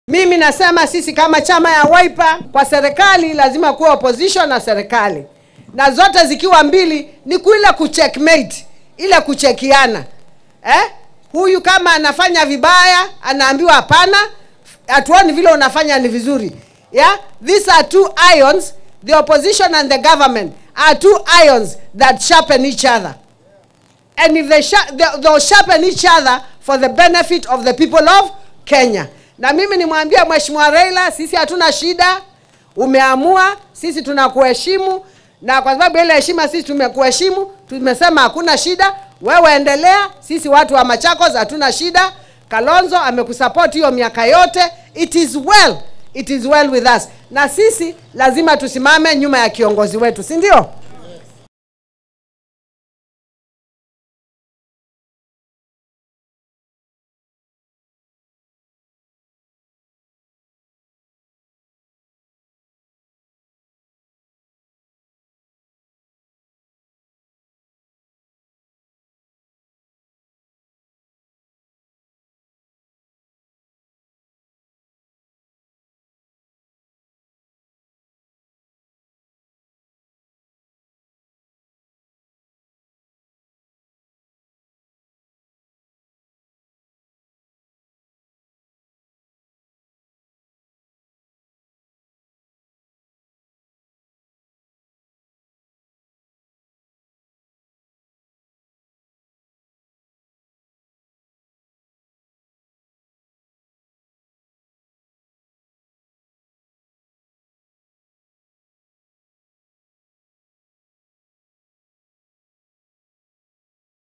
Mimi nasema sisi kama chama ya Wiper kwa serikali lazima kuwa opposition na serikali, na zote zikiwa mbili ni kuile kucheckmate, ile kuchekiana eh? Huyu kama anafanya vibaya anaambiwa hapana, hatuoni vile unafanya ni vizuri. Yeah? These are two ions, the opposition and the government are two ions that sharpen each other. And if they, sha- they, they'll sharpen each other for the benefit of the people of Kenya. Na mimi nimwambia Mheshimiwa Raila, sisi hatuna shida, umeamua, sisi tunakuheshimu, na kwa sababu ya ile heshima sisi tumekuheshimu, tumesema hakuna shida, wewe endelea, sisi watu wa Machakos hatuna shida. Kalonzo amekusupport hiyo miaka yote, it is well, it is well with us, na sisi lazima tusimame nyuma ya kiongozi wetu, si ndio?